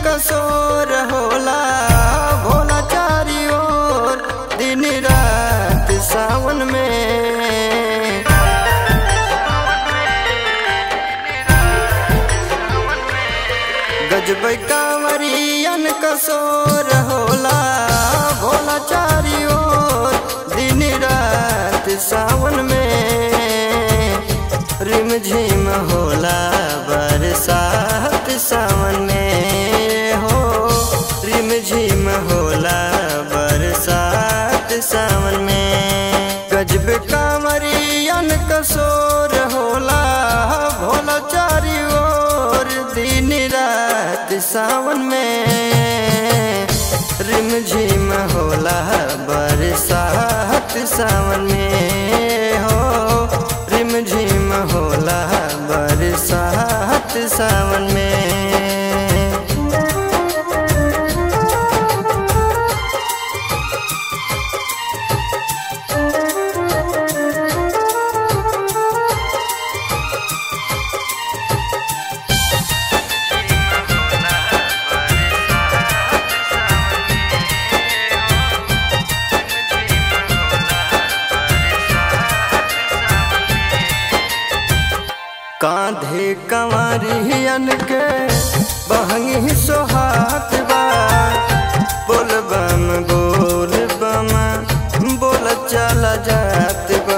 कसोर होला भोला चारी ओर दिन रात सावन में गजब कांवरियन कसोर होला भोला चारी ओर दिन रात सावन में रिम झिम होला बरसात सावन में हो रिम झिम होला बरसात सावन में गजब कांवरियन कसोर होला भोला चारी ओर दिन रात सावन में रिम झिम होला बरसात सावन में हो रिम झिम होला बरसात सावन में कांधे कंवरियन के बहंगी सोहात बा बोल बम बोल बम बोल चला जात बा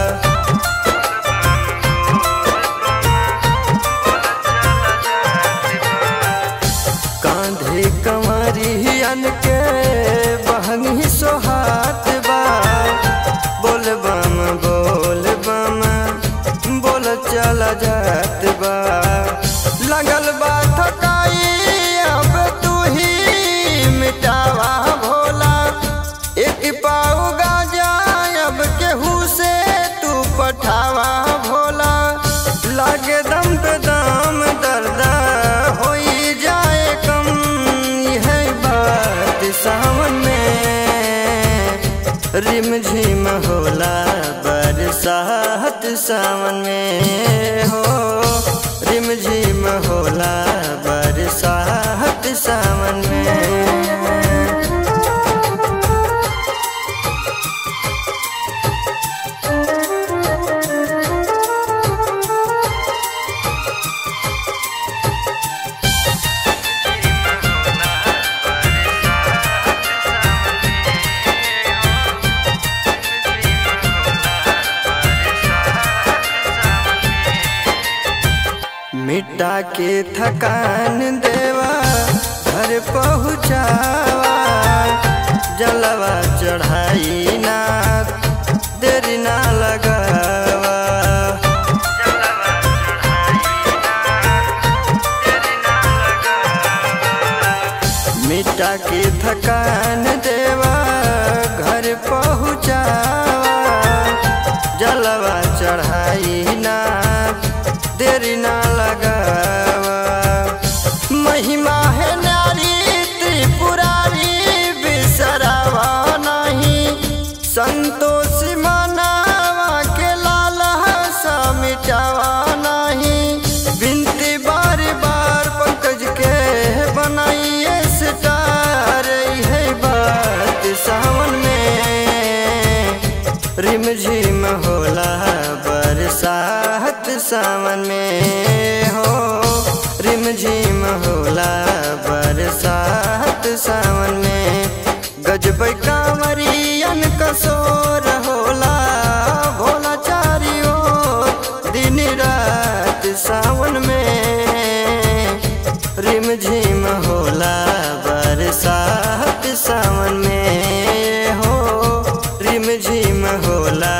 कांधे कंवरियन के बहंगी सोहात बा बोल बम बोल बम बोल चला जात बा लगल बा थकाई अब तू ही मिटावा भोला एक पाऊ गाजा अब केहू से तू पठावा भोला लागे दम पे दम दर्द होई जाए कम यह बात सावन में रिम झिम होला बरसात सावन में हो रिम झिम होला बरसात सावन में मिटा के थकान देवा घर पहुँचावा जलवा चढ़ाई ना देरी ना लगावा मिटा के थकान देवा घर पहुँचावा जलवा चढ़ाई ना देरी ना लगावा महिमा है नारी त्रिपुरारी बिसरावा नहीं संतोष मनावा के लाल सा मिटावा नहीं बिनती बार बार पंकज के बनाइए स्टार है बात सावन में रिम झिम होला बरसात सावन में हो रिम झिम होला बरसात सावन में गजब कांवरियन कसोर होला भोला चारी ओर दिन रात सावन में रिम झिम होला बरसात सावन में हो रिम झिम होला